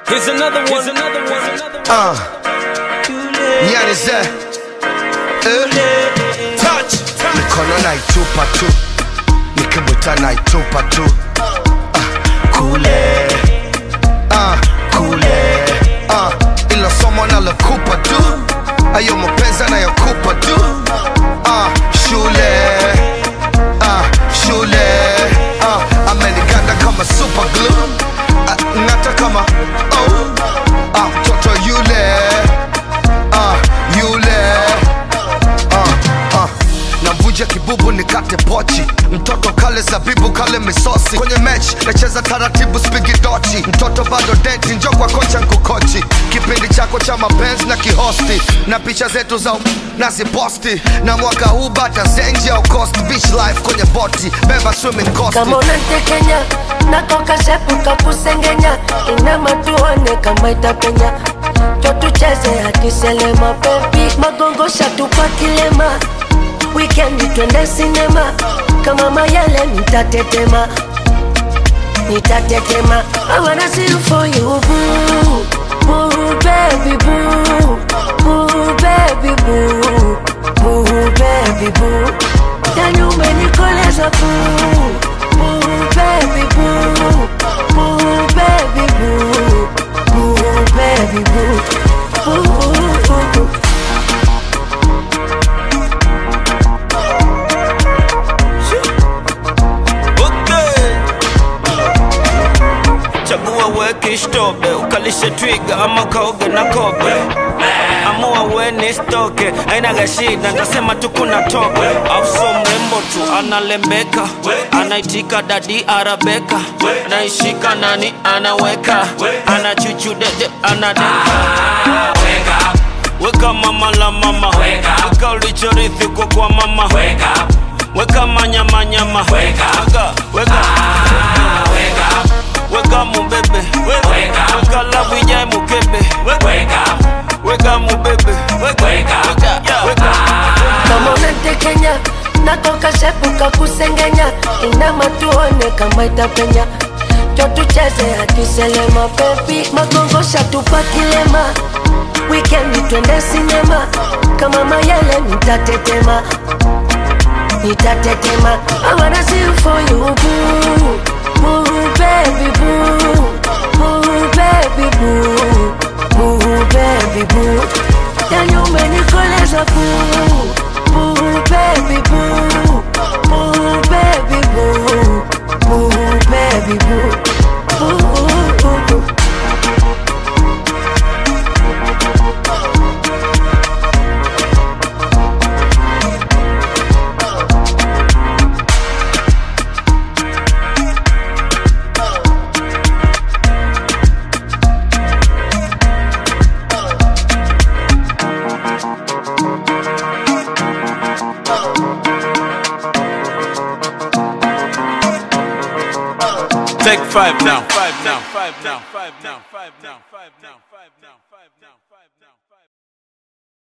Here's another one. Here's another one. Here's another one. Uh, Nyanize eh, Touch. mikono naitupa tu nikibuta naitupa tu uh, kule uh, kule uh, ilo somo nalokupa tu ayo mapenzi anayokupa tu uh, shule uh, shule uh, ameniganda kama super glue uh, ngata kama oh, uh, mtoto yule uh, yule uh, uh. Namvunja kibubu nikate pochi mtoto kale zabibu kale misosi kwenye mechi nacheza taratibu spigi dochi mtoto bado denti njo kwa kocha nkukochi kipindi chako cha mapenzi na kihosti na picha zetu za naziposti na mwaka huu bata zenji au cost beach life kwenye boti beba swimming costi kama unantekenya nakoka sepuka kusengenya inama tuone kama itapenya cho tucheze hadi selema bebi magongo shatupa kilema wikendi twende sinema kama mayele nitatetema nitatetema I wanna see you for you boo boo baby boo boo baby boo boo baby boo yani umenikoleza boo boo baby boo boo baby boo boo baby boo boo boo boo Okay. Chagua weke shtobe ukalishe twiga ama kaoge na kobe amua weni stoke ainaga shida ndasema tu kuna toke afso mrembo tu analembeka anaitika dadi arabeka naishika nani anaweka anachuchu dede anadeka weka mama la mama weka ulichorithi kwa kwa mama weka manyamanyama weka weka weka mubebe weka lavu ijae mukebe weka mubebe weka weka kama unantekenya natoka sepuka kusengenya inama tuone kama itapenya cho tucheze hadi selema bebi magongo shatupa kilema wikendi twende sinema kama mayele nitatetema nitatetema I wanna see you for you boo boo baby boo boo baby boo boo baby boo yani umenikoleza boo boo baby boo boo baby boo boo baby boo boo boo boo Take five now. Five now. Five now. Five now. Five now. Five now. Five now.